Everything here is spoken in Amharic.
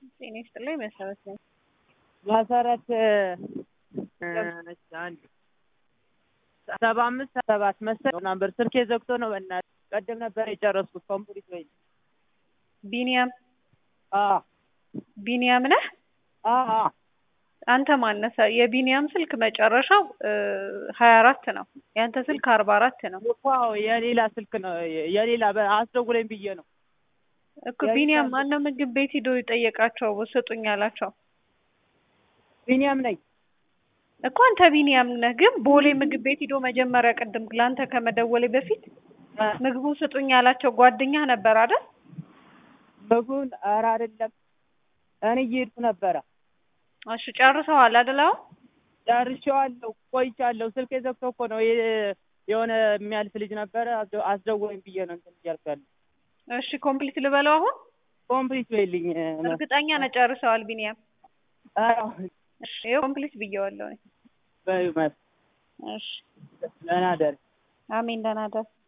ጤና ይስጥልኝ መሰረት ነኝ። መሰረት አንድ ሰባ አምስት ሰባት መሰለኝ ነበር። ስልኬ ዘግቶ ነው። በእናትህ ቀደም ነበር የጨረስኩት ኮምፕሊት ወይ ቢኒያም አዎ ቢኒያም ነህ? አዎ አንተ ማነሳ? የቢኒያም ስልክ መጨረሻው ሀያ አራት ነው። ያንተ ስልክ አርባ አራት ነው እኮ አዎ፣ የሌላ ስልክ ነው የሌላ በ- አስደውለኝ ብዬ ነው እኮ ቢኒያም ማነው ምግብ ቤት ሂዶ የጠየቃቸው ስጡኝ አላቸው ቢኒያም ነኝ። እኮ አንተ ቢኒያም ነህ። ግን ቦሌ ምግብ ቤት ሂዶ መጀመሪያ ቅድም ለአንተ ከመደወሌ በፊት ምግቡን ስጡኝ ያላቸው ጓደኛህ ነበር አይደል? ምግቡን ኧረ አይደለም እኔ እየሄድኩ ነበረ። እሺ ጨርሰዋል አይደል? አሁን ጨርሼዋለሁ፣ ቆይቻለሁ። ስልኬ ዘግቶ እኮ ነው የ- የሆነ የሚያልፍ ልጅ ነበረ አስደ- አስደውለኝ ብዬ ነው እንትን እያልኩ ያለው። እሺ ኮምፕሊት ልበለው አሁን? ኮምፕሊት በይልኝ። እርግጠኛ ነህ ጨርሰዋል ቢኒያም? ኧረ እሺ ይኸው ኮምፕሊት ብዬዋለሁ። በይው መስ እሺ ደህና ደር አሜን ደህና ደር